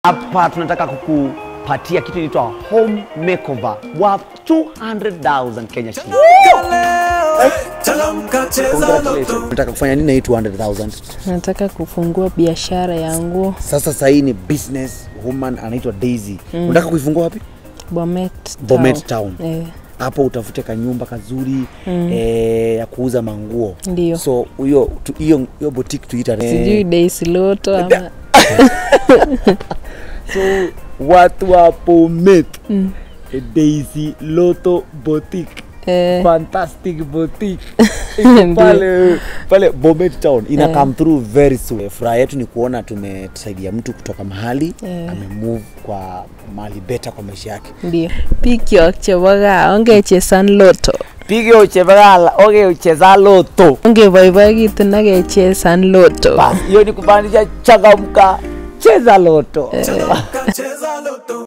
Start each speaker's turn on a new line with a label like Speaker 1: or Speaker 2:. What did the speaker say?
Speaker 1: Hapa tunataka kukupatia kitu inaitwa home makeover worth 200,000 Kenya shillings. Congratulations. Unataka kufanya nini na hii 200,000?
Speaker 2: Nataka kufungua biashara ya nguo
Speaker 1: Sasa sasa hii ni business woman anaitwa Daisy. Unataka kuifungua wapi?
Speaker 2: Bomet
Speaker 1: Bomet Town.
Speaker 2: Eh,
Speaker 1: Hapo utafute kanyumba kazuri eh, ya kuuza manguo.
Speaker 2: Ndio.
Speaker 1: So hiyo tu- hiyo hiyo boutique tuita
Speaker 2: sijui Daisy Loto ama
Speaker 1: so watu wa Bomet Daisy Loto Boutique
Speaker 2: eh,
Speaker 1: fantastic boutique
Speaker 2: Ndio.
Speaker 1: pale pale Bomet Town ina
Speaker 2: Eh.
Speaker 1: come through very soon. Furaha yetu ni kuona tumesaidia mtu kutoka mahali
Speaker 2: Eh.
Speaker 1: amemove kwa mahali beta kwa maisha yake.
Speaker 2: ndio pikyok chebo gaa ongechesan loto
Speaker 1: Pige uchevagala oge ucheza loto.
Speaker 2: ongeboiboekitun ak kechesan loto
Speaker 1: Bas, hiyo ni kumaanisha changamka, cheza loto.
Speaker 3: Cheza loto